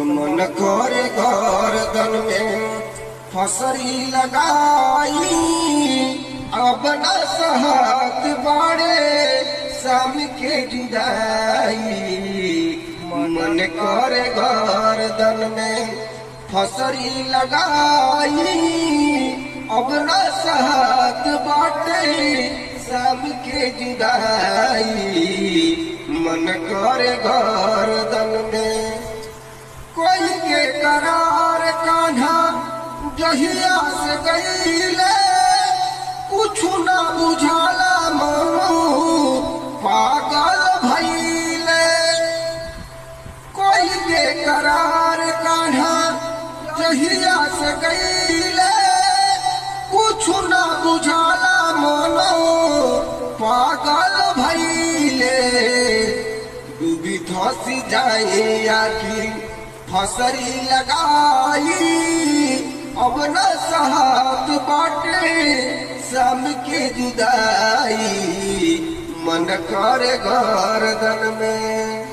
मन करे गर्दन में फसरी लगाई अब न सहत बाड़े शाम के जुदाई मन करे गर्दन में फसरी लगाई अब न सहत बाटे शाम के जुदाई मन करे गर्दन में कोई के करार कान्हा जहिया से गईले कुछ ना बुझाला मनु पागल भइले कोई के करार कान्हा जहिया से गईले कुछ ना बुझाला मनु पागल भइले डूबी धसी जाए आखिर फसरी लगाई अब न सहत बाटे सम के जुदाई मन करे गर्दन में